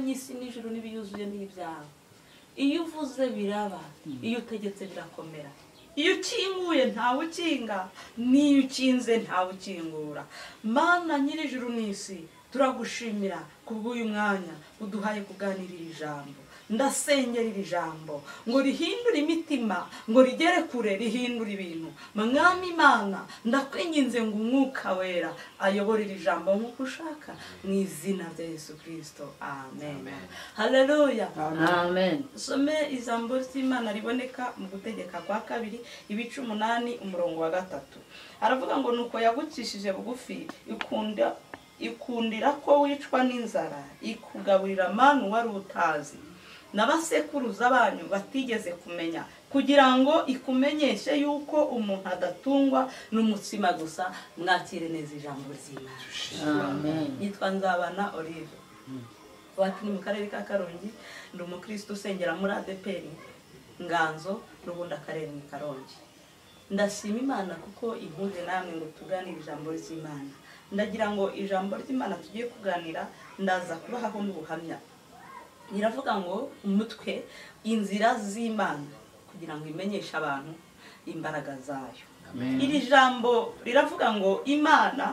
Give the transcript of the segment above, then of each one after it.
n'isi n'ijuru n'ibiyuzuye n'ibyawe iyo uvuze biraba iyo utegetse birakomera iyo ukinguye ntawe ukinga n'iyo ukinze ntawe ukingura mana nyir'ijuru n'isi turagushimira kubw'uyu mwanya uduhaye kuganirira ijambo ndasengera iri jambo ngo rihindure imitima ngo rigere kure rihindure ibintu mwami imana ndakwinginze ngo umwuka wera ayobore iri jambo nk'uko ushaka mu izina rya yesu kirisito amen haleluya amen some ijambo ry'imana riboneka mu gutegeka kwa kabiri ibice umunani umurongo wa gatatu aravuga ngo nuko yagucishije bugufi ikunda ikundira ko wicwa n'inzara ikugaburira manu wari utazi n'abasekuruza banyu batigeze kumenya kugira ngo ikumenyeshe yuko umuntu adatungwa n'umutsima gusa mwakire neza ijambo ry'imana amen yitwa nzabana olive iwacu ni mu karere ka karongi ni umukristo usengera muri adeperi nganzo n'ubundi akarere ni karongi ndashima imana kuko impuze namwe ngo tuganire ijambo ry'imana ndagira ngo ijambo ry'imana tugiye kuganira ndaza kubahaho n'ubuhamya riravuga ngo umutwe inzira z'imana kugira ngo imenyeshe abantu imbaraga zayo Amen. iri jambo riravuga ngo imana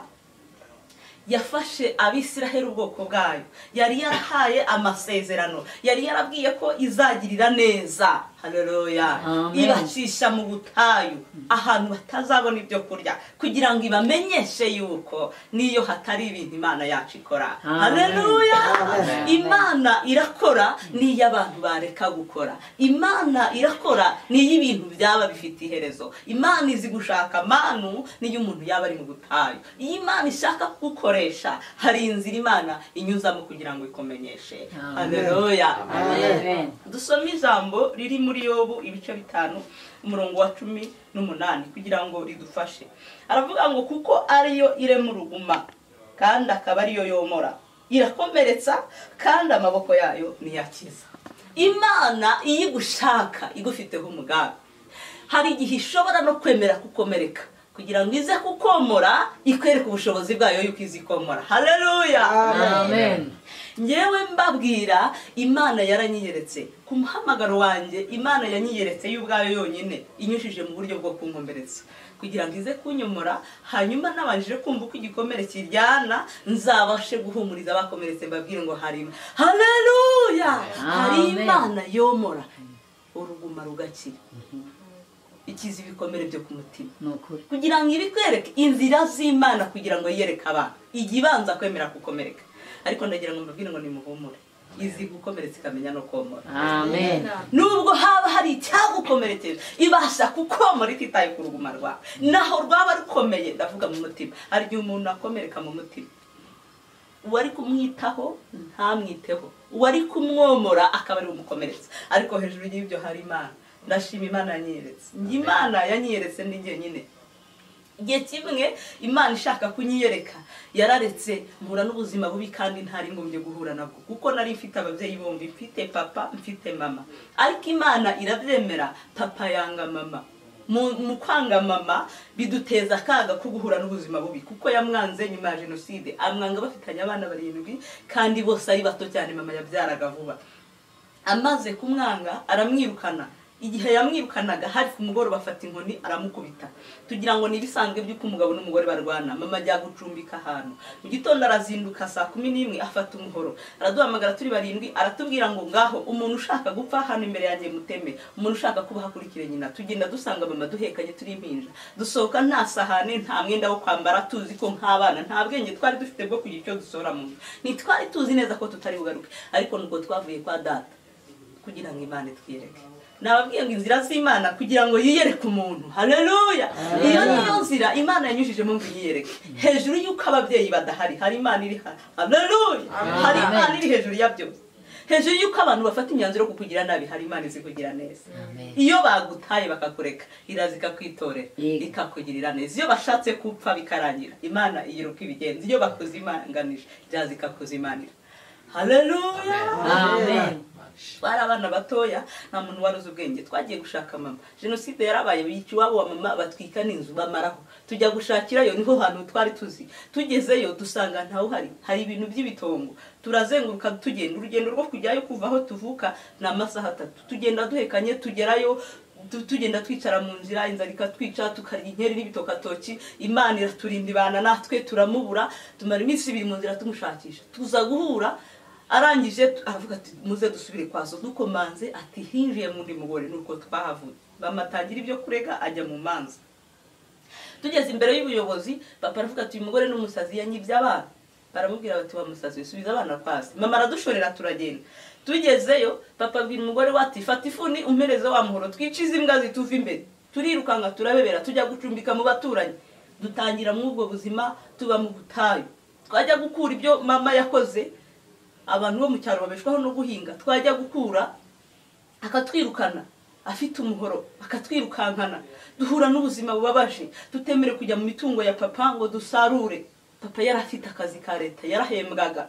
yafashe abisiraheli ubwoko bwayo yari yarahaye amasezerano yari yarabwiye ko izagirira neza haleluya Amen. ibacisha mu butayu ahantu batazabona ibyo kurya kugira ngo ibamenyeshe yuko n'iyo hatari ibintu imana yacu ikora Amen. haleluya Amen. imana irakora n'iyo abantu bareka gukora imana irakora n'iyo ibintu byaba bifite iherezo imana izi gushaka manu n'iyo umuntu yaba ari mu butayu iyo imana ishaka kugukoresha hari inzira imana inyuzamo kugira ngo ikumenyeshe Amen. haleluya Amen. dusome ijambo riri muri yobu ibice bitanu umurongo wa cumi n'umunani kugira ngo ridufashe aravuga ngo kuko ariyo irema uruguma kandi akaba ariyo yomora irakomeretsa kandi amaboko yayo niyakiza imana iyo igushaka igufiteho umugambi hari igihe ishobora no kwemera kukomereka kugira ngo ize kukomora ikwereke ubushobozi bwayo yuko izi komora haleluya amen ngewe mbabwira imana yaranyiyeretse ku muhamagaro wanjye imana yanyiyeretse y'ubwayo yonyine inyujije mu buryo bwo kunkomeretsa kugira ngo ize kunyomora hanyuma nabanje kumva uko igikomere kiryana nzabashe guhumuriza abakomeretse mbabwire ngo harimo haleluya hari Amen. imana yomora uruguma rugakira ikiza ibikomere byo ku mutima ni ukuri kugira ngo ibikwereke inzira z'imana kugira ngo yiyereke abantu ijya ibanza kwemera gukomereka ariko ndagira ngo mbabwire ngo nimuhumure izi gukomeretsa ikamenya no komora amen nubwo haba hari icyagukomerekeje ibasha kukomora ititaye ku ruguma rwawe naho rwaba rukomeye ndavuga mu mutima hari igihe umuntu akomereka mu mutima uwari kumwitaho ntamwiteho uwari kumwomora akaba ari we umukomeretsa ariko hejuru y'ibyo hari imana ndashima imana yanyiyeretse njye imana yanyiyeretse ni jyenyine igihe kimwe imana ishaka kunyiyereka yararetse mpura n'ubuzima bubi kandi ntari ngombye guhura nabwo kuko nari mfite ababyeyi bombi mfite papa mfite mama ariko imana irabyemera papa yanga mama mu mu kwanga mama biduteza akaga ko guhura n'ubuzima bubi kuko yamwanze nyuma ya jenoside amwanga bafitanye abana barindwi kandi bose ari bato cyane mama yabyaraga vuba amaze kumwanga aramwirukana igihe yamwirukanaga hari ku mugoroba afata inkoni aramukubita tugira ngo ni ibisanzwe by'uko umugabo n'umugore barwana mama ajya gucumbika ahantu mu gitondo arazinduka saa kumi n'imwe afata umuhoro araduhamagara turi barindwi aratubwira ngo ngaho umuntu ushaka gupfa hano imbere yanjye muteme umuntu ushaka kuba akurikire nyina tugenda dusanga mama duhekanye turi impinja dusohoka nta sahane nta mwenda wo kwambara tuzi ko nk'abana nta bwenge twari dufite bwo kugira icyo dusora mu nzu ntitwari tuzi neza ko tutari bugaruke ariko nubwo twavuye kwa data kugira ngo imana itwiyereke nababwiye ngo inzira z'imana kugira ngo yiyereke umuntu haleluya iyo niyo nzira imana yanyujijemo ngo yiyereke hejuru y'uko ababyeyi badahari hari imana iri ha- haleluya hari imana iri hejuru ya byose hejuru y'uko abantu bafata imyanzuro yo kukugira nabi hari imana izi kugira neza iyo bagutaye bakagureka iraza ikakwitorera Yego. ikakugirira neza iyo bashatse gupfa bikarangira imana igira uko ibigenza iyo bakuzimanganije iraza ikakuzimanira haleluya amen twari abana batoya nta muntu wari uzi ubwenge twagiye gushaka mama jenoside yarabaye bica iwabo wa mama batwika n'inzu bamaraho tujya gushakirayo niho hantu twari tuzi tugezeyo dusanga ntawuhari hari ibintu by'ibitongo turazenguruka tugenda urugendo rwo kujyayo kuva aho tuvuka ni amasaha atatu tugenda duhekanye tugerayo tu- tugenda twicara mu nzira inzara ikatwica tukarya inkeri n'ibitokatoki imana iraturinda ibana natwe turamubura tumara iminsi ibiri mu nzira tumushakisha tuza guhura arangije tu- aravuga ati muze dusubire kwa so dukomanze ati hinjiye mu ndi mugore nuko twahavuye bamatangira ibyo kurega ajya mu manza tugeze imbere y'ubuyobozi papa aravuga ati uyu mugore ni umusazi yanyibye abana baramubwira bati wa musazi subiza abana kwasi mama aradushorera turagenda tugezeyo papa abwira umugore we ati fata ifuni umpereze wa muhoro twice imbwa zituva imbere turirukanka turabebera tujya gucumbika mu baturanyi dutangira muri ubwo buzima tuba mu butayu twajya gukura ibyo mama yakoze abantu bo mu cyaro babeshwaho no guhinga twajya gukura akatwirukana afite umuhoro akatwirukankana duhura n'ubuzima bubabaje tutemere kujya mu mitungo ya papa ngo dusarure papa yari afite akazi ka leta yarahembwaga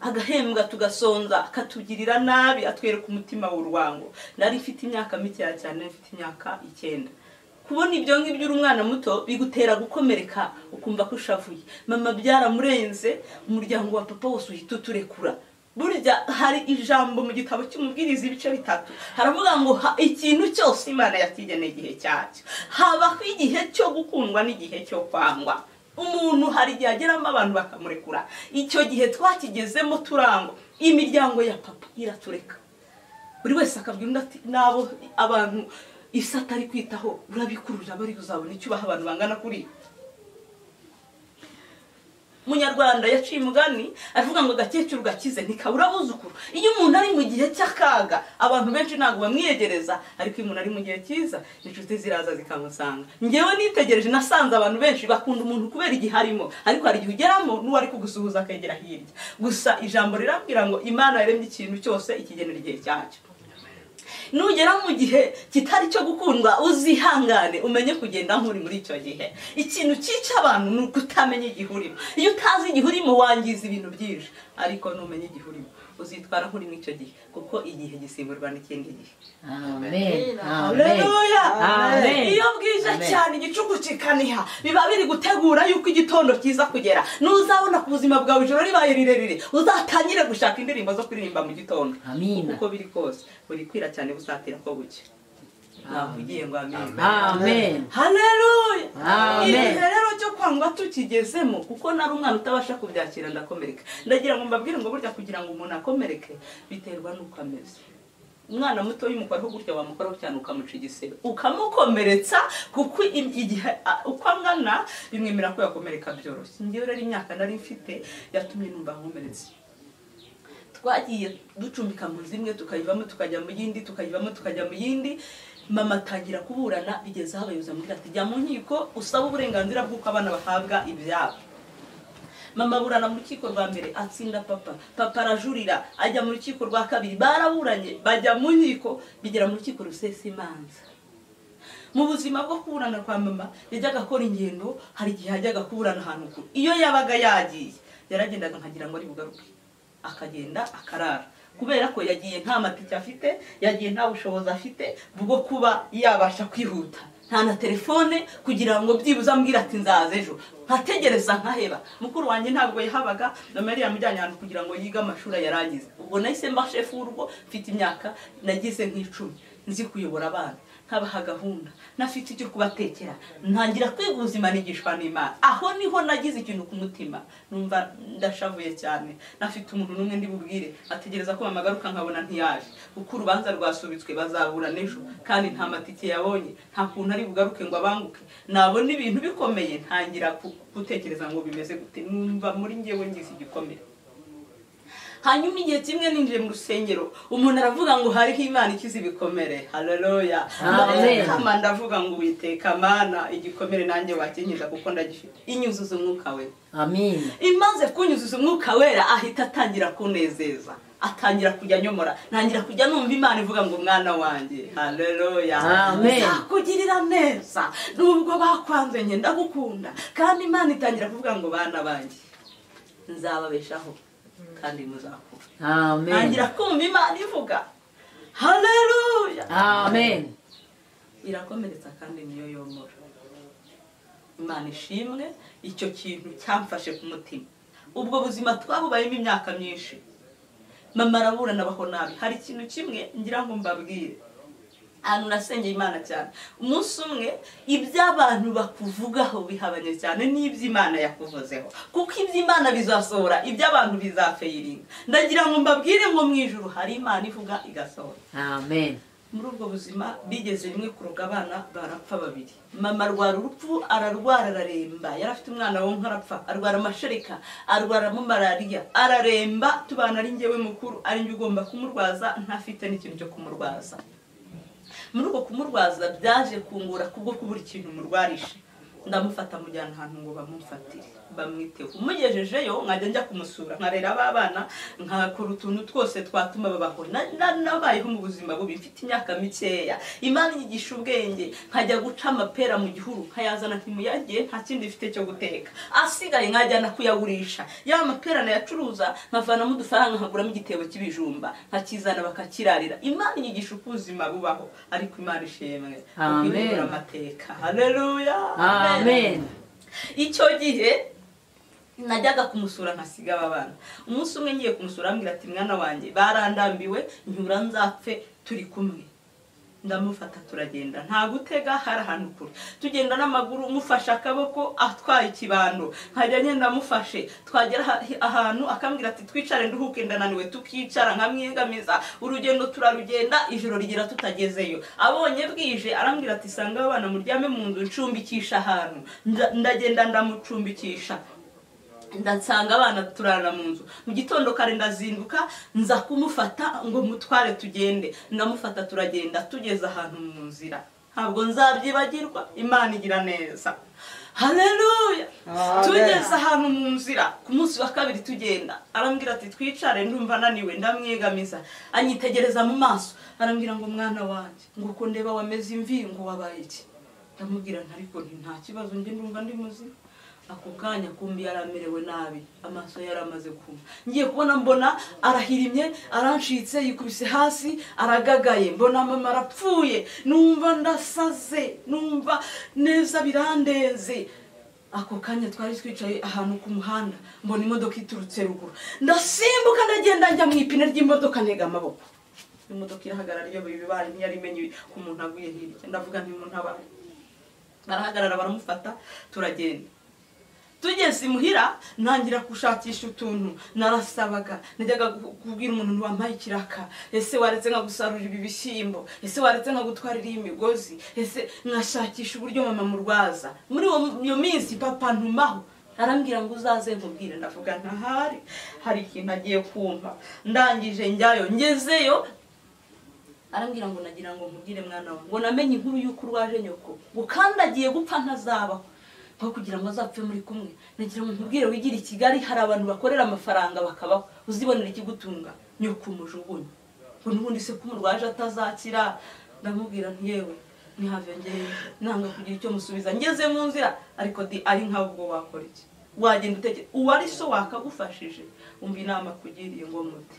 agahembwa tugasonza akatugirira nabi atwereka umutima w'urwango nari mfite imyaka mikeya cyane mfite imyaka icyenda kubona ibyo ngibyo uri umwana muto bigutera gukomereka ukumva ko ushavuye mama byaramurenze umuryango wa papa wose uhita uturekura burya hari ijambo mu gitabo cy'umubwiriza ibice bitatu haravuga ngo ha- ikintu cyose imana yakigeneye igihe cyacyo habaho igihe cyo gukundwa n'igihe cyo kwangwa umuntu hari igihe ageramo abantu bakamurekura icyo gihe twakigezemo turangwa imiryango ya papa iratureka buri wese akabwira undi ati nabo abantu isi atari kwitaho urabikururira bari kuzabona icyubaha abantu bangana kuriya munyarwanda yaciye umugani avuga ngo agakecuru gakize ntikabura abuzukuru iyo umuntu ari mu gihe cy'akaga abantu benshi ntabwo bamwiyegereza ariko iyo umuntu ari mu gihe cyiza inshuti ziraza zikamusanga ngewe nitegereje nasanze abantu benshi bakunda umuntu kubera igihe arimo ariko hari igihe ugeramo n'uwari kugusuhuza akegera hirya gusa ijambo rirambwira ngo imana yaremye ikintu cyose ikigenera igihe cyacyo nugera mu gihe kitari cyo gukundwa uzihangane umenye kugenda nk'uri muri icyo gihe ikintu cyica abantu ni ukutamenya igihe urimo iyo utazi igihe urimo wangiza ibintu byinshi ariko numenya igihe urimo uzitwara nk'uri muri icyo gihe kuko igihe gisimburwa n'ikindi gihe amen Haleluya! Amen. iyo bwije Amen. cyane igicuku kikaniha biba biri gutegura yuko igitondo kiza kugera n'uzabona ku buzima bwawe ijoro ribaye rirerire uzatangire gushaka indirimbo zo kuririmba mu gitondo amina uko biri kose buri kwira cyane busatira ko buke navugiye ngo amen amen haleluya Amen. iri rero cyo kwangwa tukigezemo kuko nari umwana utabasha kubyakira ndakomereka ndagira ngo mbabwire ngo burya kugira ngo umuntu akomereke biterwa n'uko ameze umwana muto w'imukoraho gutya wamukoraho cyane ukamuca igisebe ukamukomeretsa kuko i- igihe a- uko angana bimwemera ko yakomereka byoroshye ngewe rero imyaka nari mfite yatumye numva nkomeretse twagiye ducumbika mu zimwe tukayivamo tukajya mu yindi tukayivamo tukajya mu yindi mama atangira kuburana bigeze aho abayobozi bamubwira ati jya mu nkiko usabe uburenganzira bw'uko abana bahabwa ibyabo mama aburana mu rukiko rwa mbere atsinda papa papa arajurira ajya mu rukiko rwa kabiri baraburanye bajya mu nkiko bigera mu rukiko rusesa imanza mu buzima bwo kuburana kwa mama yajyaga akora ingendo hari igihe yajyaga kuburana ahantu kure iyo yabaga yagiye yaragendaga nkagira ngo ari bugaruke akagenda akarara kubera ko yagiye nta matike afite yagiye nta bushobozi afite bwo kuba yabasha kwihuta nta na telefone kugira ngo byibuze ambwira ati nzaza ejo nkategereza nkaheba mukuru wanjye ntabwo yahabaga na mariya yamujyanye ahantu kugira ngo yige amashuri ayarangize ubwo nahise mba shefu w'urugo mfite imyaka nagize nk'icumi nzi kuyobora abana nkabaha gahunda nafite icyo kubatekera ntangira kwiga ubuzima nigishwa n'imana aho niho nagize ikintu ku mutima numva ndashavuye cyane nafite umuntu n'umwe ndi bubwire ategereza ko mamagaruka nkabona ntiyaje kuko urubanza rwasubitswe bazabura n'ejo kandi nta matike yabonye nta kuntu ari bugaruke ngo abanguke nabona ibintu bikomeye ntangira ku- gutekereza ngo bimeze gute numva muri ngewe ngize igikomere hanyuma igihe kimwe ninjiye mu rusengero umuntu aravuga ngo hariho imana ikize ibikomere haleluya Amen. Ndabona ndavuga ngo witeka mana igikomere nanjye wakinkiza kuko ndagifite inyuzuza umwuka we amen imaze kunyuzuza umwuka wera ahita atangira kunezeza atangira kujya anyomora ntangira kujya numva imana ivuga ngo mwana wanjye haleluya Amen. nzakugirira neza nubwo bakwanze njye ndagukunda kandi imana itangira kuvuga ngo bana banjye nzababeshaho kandi muzakura amen ntangira kumva imana ivuga haleluya amen irakomeretsa kandi niyo yomora imana ishimwe icyo kintu cyamfashe ku mutima ubwo buzima twabubayemo imyaka myinshi mama arabura nabaho nabi hari ikintu kimwe ngira ngo mbabwire ahantu nasengeye imana cyane umunsi umwe iby'abantu bakuvugaho bihabanye cyane n'iby'imana yakuvuzeho kuko iby'imana bizasohora iby'abantu bizafeyiringa ndagira ngo mbabwire ngo mu ijuru hari imana ivuga igasohora amen muri ubwo buzima bigeze rimwe kuroga abana barapfa babiri mama arwara urupfu ararwara araremba yari afite umwana we nkarapfa arwara amashereka arwaramo malariya araremba tubana ari njyewe mukuru ari njye ugomba kumurwaza ntafite n'ikintu cyo kumurwaza muri uko kumurwaza byaje kungura kubwo kubura ikintu murwarisha ndamufata mujyana ahantu ngo bamumfatire bamwiteho umugejejeyo nkajya njya kumusura nkarera ba bana nkakora utuntu twose twatuma babaho Na- na- nabayeho mu buzima bubi mfite imyaka mikeya imana inyigisha ubwenge nkajya guca amapera mu gihuru nkayazana ntimuyagiye nta kindi mfite cyo guteka asigaye nkajyana kuyagurisha ya mapera nayacuruza nkavanamo udufaranga nkaguramo igitebo cy'ibijumba nkakizana bakakirarira imana inyigisha uko ubuzima bubaho ariko imana ishimwe Amen. kuko ibura amateka haleluya amen icyo gihe najyaga kumusura nkasiga aba bana umunsi umwe ngiye kumusura ambwira ati mwana wanjye barandambiwe nyura nzapfe turi kumwe ndamufata turagenda nta gutega hari ahantu kure tugenda n'amaguru mufashe akaboko atwaye ikibando nkajya ngenda mufashe twagera aha- ahantu akambwira ati twicare nduhuke ndananiwe tukicara nkamwegamiza urugendo turarugenda ijoro rigira tutagezeyo abonye bwije arambwira ati sanga abana muryame mu nzu ncumbikisha ahantu Nda- ndagenda ndamucumbikisha ndansanga abana turara mu nzu mu gitondo kare ndazinduka nza kumufata ngo mutware tugende ndamufata turagenda tugeze ahantu mu nzira ntabwo nzabyibagirwa imana igira neza haleluya Amen. tugeze ahantu mu nzira ku munsi wa kabiri tugenda arambwira ati twicare ndumva naniwe ndamwegamiza anyitegereza mu maso arambwira ngo mwana wanjye ngo uko ndeba wameze imvi ngo wabaye iki ndamubwira nti ariko nti nta kibazo njye ndumva ndi muzima ako kanya kumbi yari amerewe nabi amaso yari amaze kuma ngiye kubona mbona arahirimye arancitse yikubise hasi aragagaye mbona mama arapfuye numva ndasaze numva neza birandenze ako kanya twari twicaye ahantu ku muhanda mbona imodoka iturutse ruguru ndasimbuka ndagenda njya mu ipine ry'imodoka ntega amaboko imodoka irahagarara iyo bibaye ntiyari imenye ko umuntu aguye hirya ndavuga nti umuntu abaye barahagarara baramufata turagenda tugeze imuhira ntangira gushakisha utuntu narasabaga najyaga gu- kubwira umuntu wambaye ikiraka ese waretse nkagusarurira ibi bishyimbo ese waretse nkagutwarira iyi migozi ese nkashakisha uburyo mama murwaza muri uwo- iyo minsi papa ntumaho arambwira ngo uzaze nkubwire ndavuga ntahari hari ikintu agiye kumva ndangije njyayo ngezeyo arambwira ngo nagira ngo nkubwire mwana wawe ngo namenye inkuru y'uko urwaje nyoko gukandagiye gupfa ntazabaho aho kugira ngo azapfe muri kumwe nagira ngo nkubwire wigire i kigali hari abantu bakorera amafaranga bakabaho uzibonera ikigutunga nyoko umujugunye ngo n'ubundi se ko umurwaje atazakira ndamubwira nti yewe ntihavengeye nanga kugira icyo musubiza ngeze mu nzira ariko di ari nkawe ubwo wakora iki wagenda utekere uwari so wakagufashije umva inama akugiriye ngo muti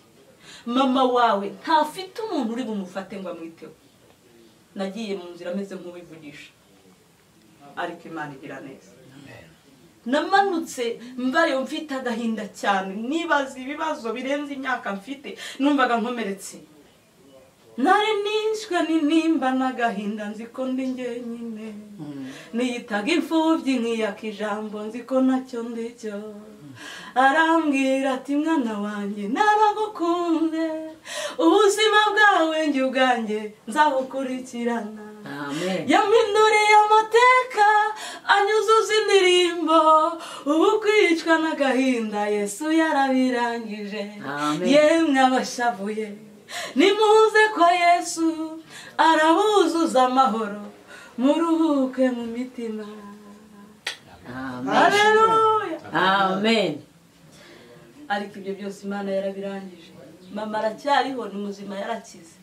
mama wawe ntafite umuntu uri bumufate ngo amwiteho nagiye mu nzira ameze nk'uwivugisha ariko imana igira neza namanutse mbayo mfite agahinda cyane nibaza ibibazo birenze imyaka mfite numvaga nkomeretse nari nishwe ninimba n'agahinda nzi ko ndi njyenyine niyitaga imfubyi nkiyaka ijambo nzi ko nacyo ndicyo arambwira ati mwana wanjye naragukunze ubuzima bwawe njye ubwanjye nzabukurikirana amen yaminduriye amateka anyuzuza indirimbo ubu kwicwa n'agahinda yesu yarabirangije Amen. yemwe abashavuye nimuze kwa yesu arabuzuza amahoro muruhuke mu mitima amen haleluya amen ariko ibyo byose imana yarabirangije mama aracyariho ni muzima yarakize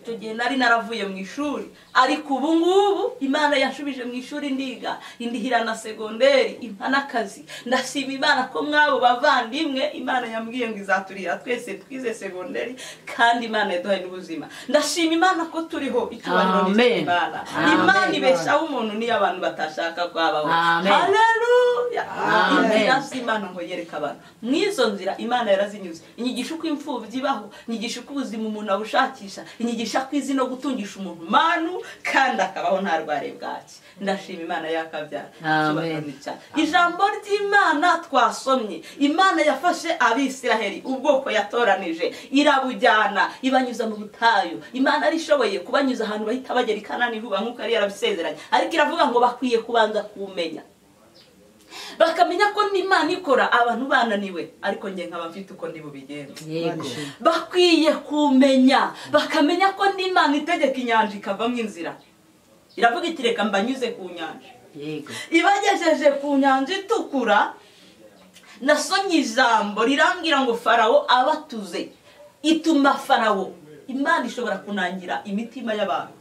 icyo gihe nari naravuye mu ishuri ariko ubu ngubu imana yashubije mu ishuri ndiga indihira na segonderi impa n'akazi ndashima imana ko mwabo bavandimwe imana yambwiye ngo izaturira twese twize segonderi kandi imana yaduhaye n'ubuzima ndashima imana ko turiho icyubahiro ni Amen. icy'imana Amen. imana ibeshaho umuntu niyo abantu batashaka kwabaho Amen. haleluya Amen. inzira z'imana ngo yereka abantu mu izo nzira imana yarazinyuze inyigisha uko imfubyi ibaho inyigisha uko ubuzima umuntu abushakisha inyigisha ko izi no gutungisha umuntu manu kandi akabaho nta rware bwaki ndashima imana yakabyara Amen. Icyubahiro ni cyane. ijambo ry'imana twasomye imana yafashe abisiraheli ubwoko yatoranije irabujyana ibanyuza mu butayu imana yari ishoboye kubanyuza ahantu bahita bagera i kanani vuba nk'uko yari yarabisezeranye ariko iravuga ngo bakwiye kubanza kumenya bakamenya ko n'imana ikora abantu bananiwe ariko njye nkaba mfite uko ndi bubigenze yego bakwiye kumenya bakamenya ko n'imana itegeka inyanja ikavamo inzira iravuga iti reka mbanyuze ku nyanja yego ibagejeje ku nyanja itukura nasomye ijambo rirambwira ngo farawo abatuze ituma farawo imana ishobora kunangira imitima y'abantu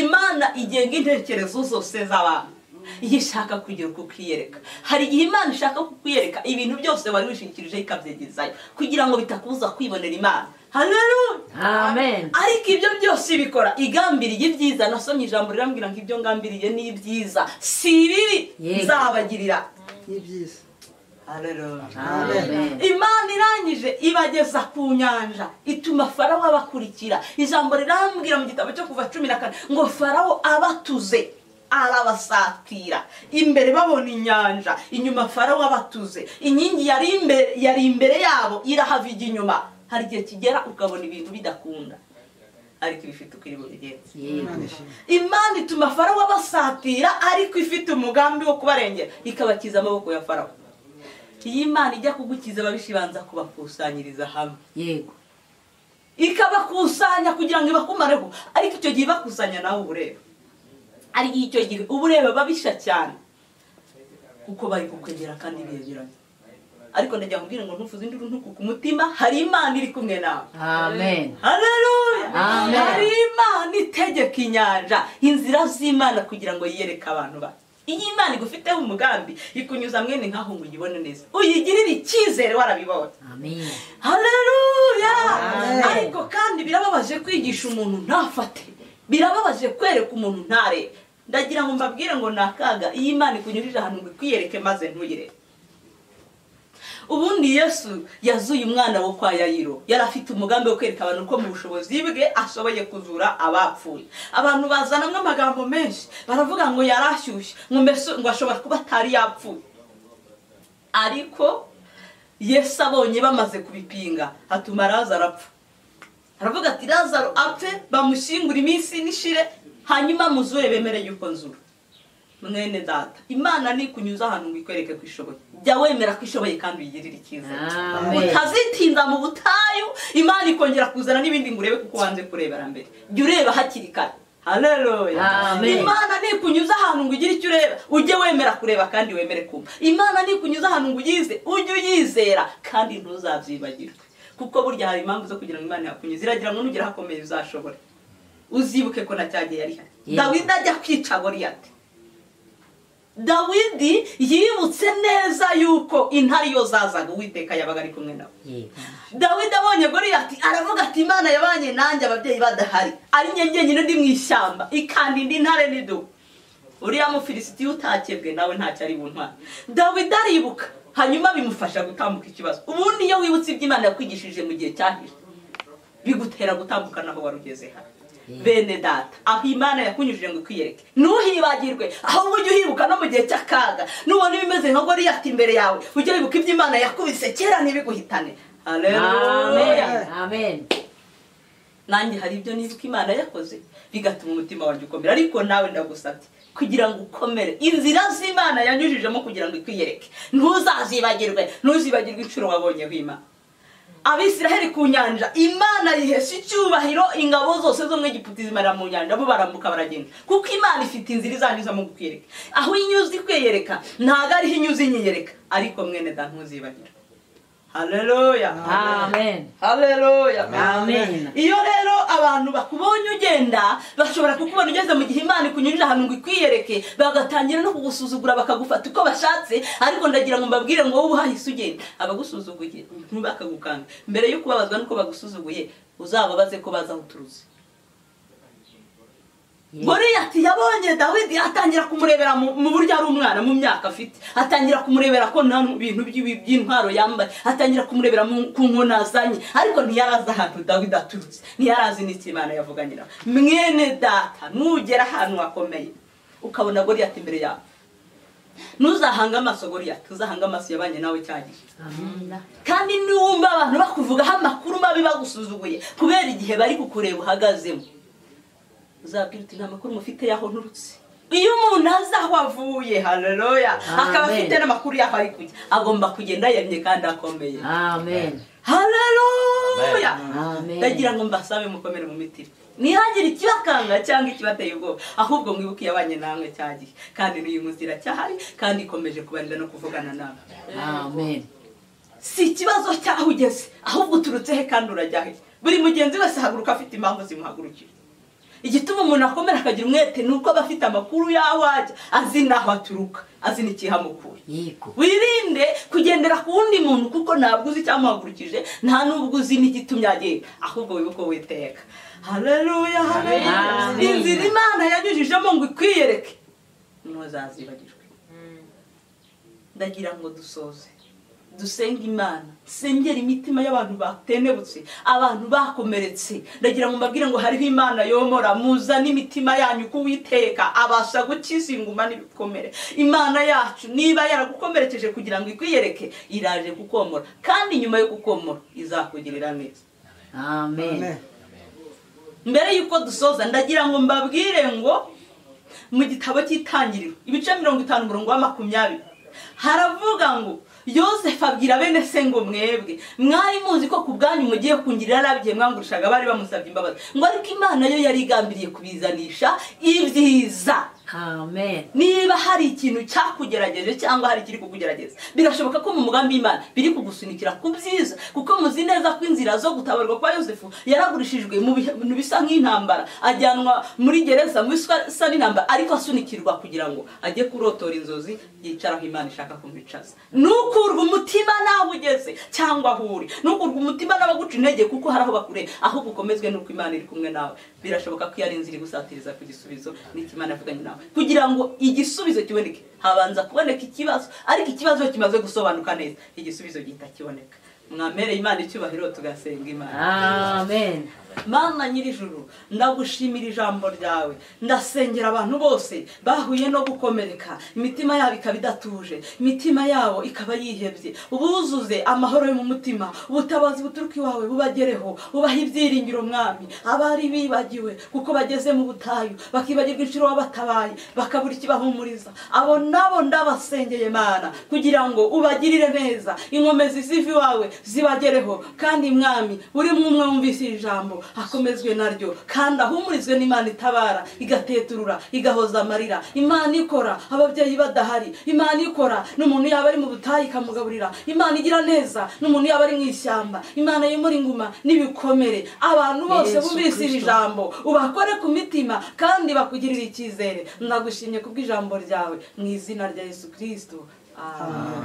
imana igenga intekerezo zose z'abantu iyo ishaka kugira uko kwiyereka hari igihe imana ishaka kukwiyereka ibintu byose wari wishingikirijeho ikabyegezayo kugira ngo bitakubuza kwibonera imana haleluya amen ariko ibyo byose ibikora igambiriye ibyiza nasomye ijambo rirambwira ngo ibyo ngambiriye ni ibyiza si ibibi Yego. nzabagirira ni byiza amen imana irangije ibageza ku nyanja ituma farawo abakurikira ijambo rirambwira mu gitabo cyo kuva cumi na kane ngo farawo abatuze arabasatira imbere babona inyanja inyuma farawo abatuze inkingi yari imbere, yari imbere yabo irahava ijya inyuma hari igihe kigera ukabona ibintu bidakunda ariko ibifite uko iri bubigenze yego imana ishimwe imana ituma farawo abasatira ariko ifite umugambi wo kubarengera ikabakiza amaboko ya farawo iyi mana ijya kugukiza ababishi ibanza kubakusanyiriza hamwe yego ikabakusanya kugira ngo ibakumareho ariko icyo gihe ibakusanya nawe uba ureba ari icyo gihe uba ureba ababisha cyane kuko bari kukwegera kandi begeranye ariko ndagira kubwira ngo ntufuze induru ntuku ku mutima hari imana iri kumwe nawe amen haleluya Amen. hari imana itegeka inyanja inzira z'imana kugira ngo yiyereke abantu ba iyi imana igufiteho umugambi ikunyuza mwene nkaho ngo uyibone neza uyigirire icyizere warabibonye amen haleluya Amen. ariko kandi birababaje kwigisha umuntu ntafate birababaje kwereka umuntu ntarebe ndagira ngo mbabwire ngo ni akaga iyo imana ikunyujije ahantu ngo ikwiyereke maze ntuyirebe ubundi yesu yazuye umwana wo kwa yayiro yari afite umugambi wo kwereka abantu ko mu bushobozi bwe ashoboye kuzura abapfuye abantu bazanamo amagambo menshi baravuga ngo yari ashyushye ngo mbese ngo ashobora kuba atari yapfuye ariko yesu abonye bamaze kubipinga hatuma lazaro apfa aravuga ati lazaro apfe bamushyingure iminsi nishire hanyuma muzure bemere yuko nzura mwene data imana nikunyuza ahantu ngo ikwereke ko ishoboye jya wemera ko ishoboye kandi uyigirire icyizere amen utazitinda mu butayu imana ikongera kuzana n'ibindi ngo urebe kuko wanze kurebera mbere jya ureba hakiri kare haleluya Amen. imana nikunyuza ahantu ngo ugire icyo ureba ujye wemera kureba kandi wemere kumva imana nikunyuza ahantu ngo uyize ujye uyizera kandi ntuzabyibagirwe kuko burya hari impamvu zo kugira ngo imana yakunyuze iragira ngo nugera hakomeye uzashobore uzibuke ko na cya gihe yari hari Yego. dawidi ajya kwica goriyati dawidi yibutse neza yuko intare iyo zazaga uwiteka yabaga ari kumwe nawe yego dawidi abonye goriyati aravuga ati imana yabanye nanjye ababyeyi badahari ari njye njyenyine ndi mu ishyamba ikanda indi ntare n'idubu uriya mufilisiti utakebwe nawe ntacyo ari buntware dawidi aribuka hanyuma bimufasha gutambuka ikibazo ubundi iyo wibutse ibyo imana yakwigishije mu gihe cyahije bigutera gutambuka naho wari ugeze hano bene data aho imana yakunyujije ngo ikwiyereke ntuhibagirwe ahubwo ujye uhibuka no mu gihe cy'akaga nubona ibimeze nka goriyati imbere yawe ujye wibuka ibyo imana yakubise kera ntibiguhitane Haleluya. amen amen nanjye hari ibyo nibuka imana yakoze bigatuma umutima wanjye ukomera ariko nawe ndagusabye kugira ngo ukomere inzira z'imana yanyujijemo kugira ngo ikwiyereke ntuzazibagirwe ntuzibagirwe inshuro wabonyeho imana abisiraheli ku nyanja imana yihesha icyubahiro ingabo zose zo mu egiputa zimarira mu nyanja bo barambuka baragenda kuko imana ifite inzira izanyuzamo kukwiyereka aho inyuze ikwiyereka ntabwo ariho inyuze inyiyereka ariko mwene da ntuzibagirwe haleluya amen haleluya Amen. iyo rero abantu bakubonye ugenda bashobora kukubona ugeze mu gihe imana ikunyurira ahantu ngo ikwiyereke bagatangira no kugusuzugura bakagufata uko bashatse ariko ndagira ngo mbabwire ngo wowe uhahise ugenda abagusuzuguye ntibakagukange mbere yo kubabazwa n'uko bagusuzuguye uzababaze ko bazi aho uturutse goriyati yabonye dawidi atangira kumurebera mu mu buryo ari umwana mu myaka afite atangira kumurebera ko nta bintu by'ibi- by'intwaro yambaye atangira kumurebera mu- ku nkoni azanye ariko ntiyari azi ahantu dawidi aturutse ntiyari azi n'icyo imana yavuganye nawe mwene data nugera ahantu hakomeye ukabona goriyati imbere yawe ntuzahanga amaso goriyati uzahanga amaso yabanye nawe cyagihe amen kandi niwumva abantu bakuvugaho amakuru mabi bagusuzuguye kubera igihe bari kukureba uhagazemo uzabwira uti nta makuru mufite y'aho nturutse iyo umuntu azi aho avuye haleluya akaba Amen. afite n'amakuru y'aho ari kujya agomba kugenda yemye kandi akomeye amen haleluya Amen. ndagira ngo mbasabe mukomere mu mitima ntihagire ikibakanga cyangwa ikibateye ubwoba ahubwo mwibuke iyabanye namwe cyagihe kandi n'uyu munsi iracyahari kandi ikomeje kubarinda no kuvugana nawe amen si ikibazo cy'aho ugeze ahubwo uturutse he kandi urajya he buri mugenzi wese ahaguruka afite impamvu zimuhagurukira igituma umuntu akomera akagira umwete ni uko aba afite amakuru y'aho ajya azi n'aho aturuka azi n'ikihamukuye yego wirinde kugendera ku wundi muntu kuko ntabwo uzi icyamuhagurukije nta n'ubwo uzi n'igitumye agenda ahubwo wibuke witeka haleluya haleluya Amen. inzira imana yanyujijemo ngo ikwiyereke ntuzazibagirwe ndagira ngo dusoze dusenge imana sengera imitima y'abantu batenebutse abantu bakomeretse ndagira ngo mbabwire ngo hariho imana yomora muzane imitima yanyu kuwiteka abasha gukiza inguma n'ibikomere imana yacu niba yaragukomerekeje kugira ngo ikwiyereke iraje kukomora kandi nyuma yo kukomora izakugirira neza amen mbere y'uko dusoza ndagira ngo mbabwire ngo mu gitabo cy'itangiriro ibice mirongo itanu umurongo wa makumyabiri haravuga ngo yosefu abwira bene se ngo mwebwe mwari muzi ko ku bwanyu mugiye kungirira arabigiye mwangurushaga bari bamusabye imbabazi ngo ariko imana yo yari igambiriye kubizanisha ibyiza amen niba hari ikintu cyakugerageje cyangwa hari ikiri kukugerageza birashoboka ko mu mugambi w'imana biri kugusunikira ku byiza kuko muzi neza ko inzira zo gutabarwa kwa yosefu yaragurishijwe mu bintu bisa nk'intambara ajyanwa muri gereza mu bisa n'intambara ariko asunikirwa kugira ngo ajye kurotora inzozi yicaraho imana ishaka kumwicaza nukurwa umutima nawe ugeze cyangwa aho uri nukurwa umutima n'abaguca intege kuko hari aho bakure ahubwo ukomezwe n'uko imana iri kumwe nawe birashoboka ko iyo ari inzira igusatiriza ku gisubizo n'icyo imana yavuganye nawe kugira ngo igisubizo kiboneke habanza kuboneka ikibazo ariko ikibazo kimaze gusobanuka neza igisubizo gihita kiboneka mwamere imana icyubahiro tugasenga imana amen mana nyir'ijuru ndagushimira ijambo ryawe ndasengera abantu bose bahuye no gukomereka imitima yabo ikaba idatuje imitima yabo ikaba yihebye ubuzuze amahoro yo mu mutima ubutabazi buturuka iwawe bubagereho ubahe ibyiringiro mwami abari bibagiwe kuko bageze mu butayu bakibagirwa inshuro wabatabaye bakabura ikibahumuriza abo nabo ndabasengeye mana kugira ngo ubagirire neza inkomezi ziva iwawe zibagereho kandi mwami buri umwe wumvise iri jambo akomezwe naryo kandi ahumurizwe n'imana itabara igateturura igahoza amarira imana ikora ababyeyi badahari imana ikora n'umuntu yaba ari mu butayu ikamugaburira imana igira neza n'umuntu yaba ari mu ishyamba imana yimura inguma n'ibikomere abantu bose Yesu bumvise iri Kristo. jambo ubakore ku mitima kandi bakugirire icyizere ndagushimye kubw'ijambo ryawe mu izina rya yesu kirisito amen